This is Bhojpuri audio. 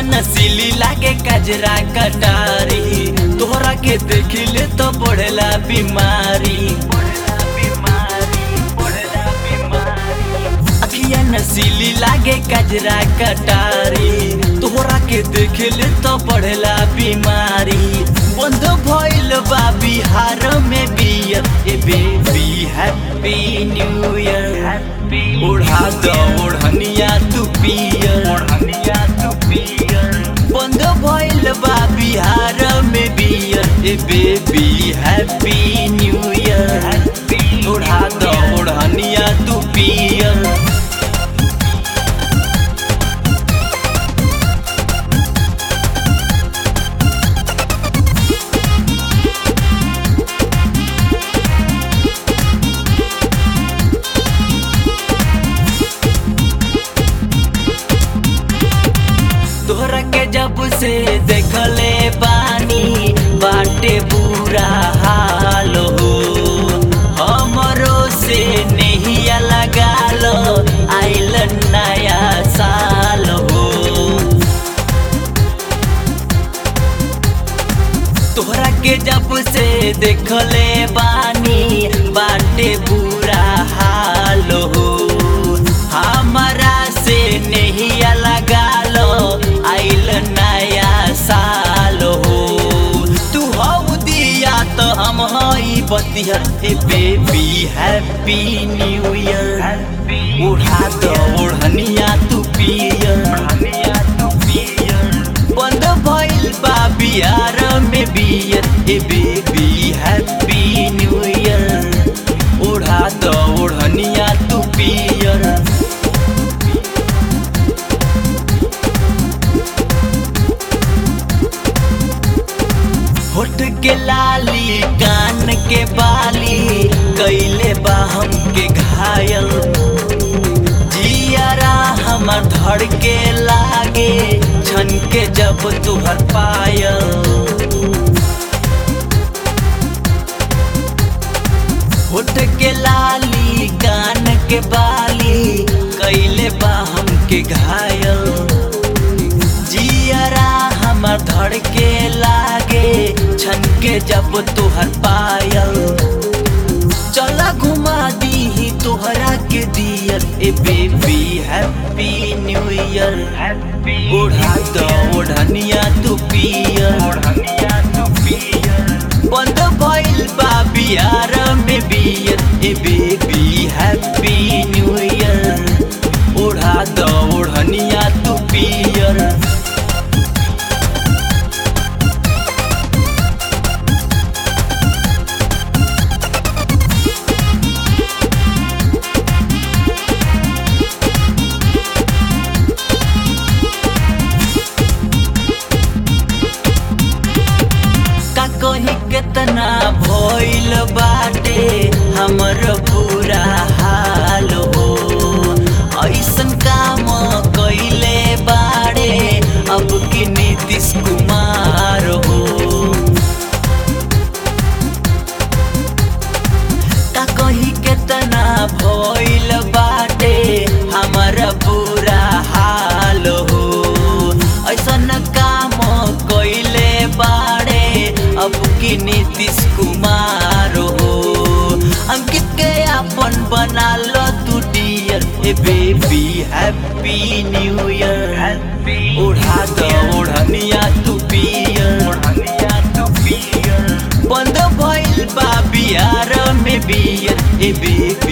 नसीली लागे कजरा कटारी तोहरा के देखिले तो बढ़ेला बीमारी अखिया नसीली लागे कजरा कटारी तोहरा के देखिले तो बढ़ेला बीमारी बंद भइल बा बिहार में बियर ए बेबी हैप्पी न्यू ईयर ओढ़ा दो ओढ़निया तू पियर ओढ़निया तू पियर बंद भइल बा बिहार में बियर ए बेबी हैप्पी न्यू ईयर ओढ़ा दो ओढ़निया तू पियर तोहरा के जब से देखले बानी बाटे बुरा हाल हो हमरो से नहिया लगा लो आइल नया साल हो तोहरा के जब से देखले बानी बाटे बुरा हाल हो हमारा से नहिया लगा लो आइल नया साल हो तू हऊ दिया तो हम हई बतिया ए बेबी हैप्पी न्यू ईयर उड़ा दो ओढ़निया तू पियर बंद भइल बा बिहार में बियर ए बेबी हैप्पी न्यू ईयर ओढ़ा दो ओढ़निया तू पियर होठ के लाली कान के बाली कैले बा हमके घायल जियारा हमर धड़ के लागे छन के जब तुहर पायल होठ के लाली कान के बाली कैले बा हमके घायल जियारा हमर धड़ के लागे छन के जब तुहर पायल चला घुमा दी तोहरा के दियर ए बेबी हैप्पी न्यू ईयर ओढ़ा दो ओढ़निया तू पियर ओढ़निया तू पियर बंद भइल बा बिहार में बियर ए बेबी हैप्पी न्यू ईयर ओढ़ा दो ओढ़निया तू पियर का कही केतना भइल बाटे हमर बुरा हाल हो ऐसन काम कैले बाड़े अब की नीतीश कुमार हो का कही केतना भइल बाटे हमर बुरा हाल हो ऐसन काम कैले बाड़े अब की नीतीश कुमार हो अंकित के अपन बना लो तू डियर ए बेबी हैप्पी न्यू ईयर उड़ा दो ओढ़निया तू पियर ओढ़निया तू पियर बंद भइल बा बिहार में बियर ए बेबी